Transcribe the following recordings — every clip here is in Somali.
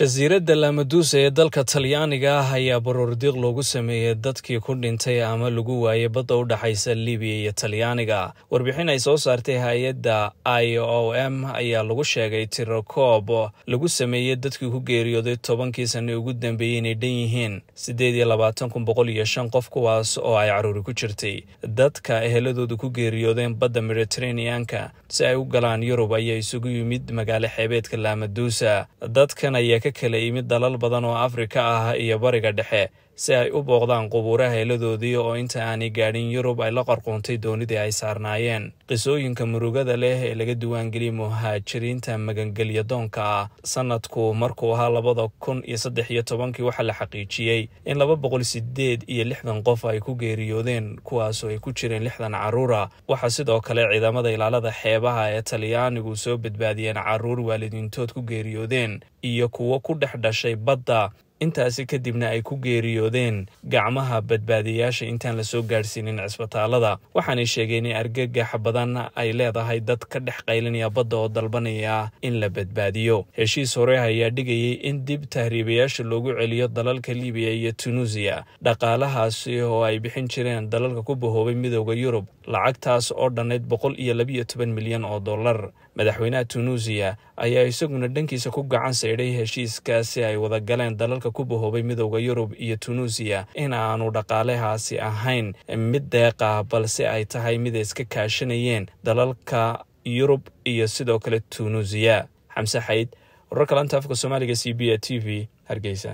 jasiiradda lamaduusa ee dalka talyaaniga ah ayaa baroordiiq loogu sameeyey dadkii ku dhintay ama lagu waayey badda u dhexaysa libiya iyo talyaaniga warbixin ay soo saartay hay-adda i o m ayaa lagu sheegay tirakoob lagu sameeyey dadkii ku geeriyooday tobankii sanne ugu dambeeyey inay dhan yihiin siddeed iyo labaatan kun boqol iyo shan qof kuwaas oo ay caruuri ku jirtay dadka eheladooda ku geeriyoodeen badda mediteraneanka si ay u galaan yurub ayaa isugu yimid magaalo xeebeedka lamaduusa dadkan ayaa ka kala yimid dalal badan oo afrika ah iyo bariga dhexe si ay u booqdaan qubuuraha heeladoodii oo inta aanay gaadhin yurub ay la qarqoontay doonidii ay saarnaayeen qisooyinka murugada leh ee laga diwaangeliyey muhaajiriinta magangelya doonka ah sanadku markuu ahaa labada kun iyo saddex iyo tobankii waxaa la xaqiijiyey in laba boqol sideed iyo lixdan qof ay ku geeriyoodeen kuwaasoo ay ku jireen lixdan caruura waxaa sidoo kale ciidamada ilaalada xeebaha ee talyaanigu soo badbaadiyeen caruur waalidiintood ku geeriyoodeen iyo kuwo ku dhex dhashay badda intaasi kadibna ay ku geeriyoodeen gacmaha badbaadiyayaasha intaan la soo gaadhsiinin cisbitaalada waxaanay sheegeen in argagax badan ay leedahay dad ka dhex qaylinaya badda oo dalbanaya in la badbaadiyo heshiis hore ayaa dhigayay in dib tahriibayaasha loogu celiyo dalalka libiya iyo tunuusiya dhaqaalahaasi oo ay bixin jireen dalalka ku bahoobay midooda yurub lacagtaas oo dhannayd boqol iyo labiyo toban milyan oo dollar madaxweynaha tunuusiya ayaa isaguna dhankiisa ku gacan saydhay heshiiskaasi ay wada galeen dalalka ku bahoobay midooda yurub iyo tunuusiya in aanu dhaqaalahaasi ahayn mid deeqa balse ay tahay mid ay iska kaashanayeen dalalka yurub iyo sidoo kale tunuusiya xamse xayd wararka lanta afka soomaaliga c b a t v hargeysa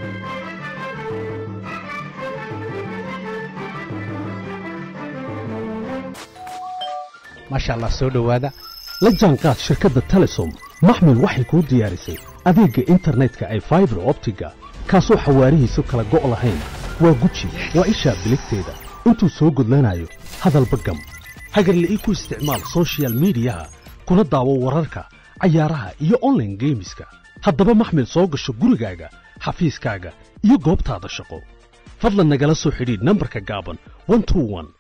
maasha allah soo dhowaada la jaanqaad shirkadda telesom maxmil waxay kuu diyaarisay adeegga internetka ay faibar optiga kaasoo xawaarihiisu kala go' lahayn waa guji waa ishaa biligteeda intuu soo gudlanayo hadalba gam hagarla'ii ku isticmaal sochial midiyaha kuna daawo wararka cayaaraha iyo onlaine geemiska haddaba maxmil soo gasho gurigaaga xafiiskaaga iyo goobtaada shaqo fadlan nagala soo xidhiidh nambarka gaaban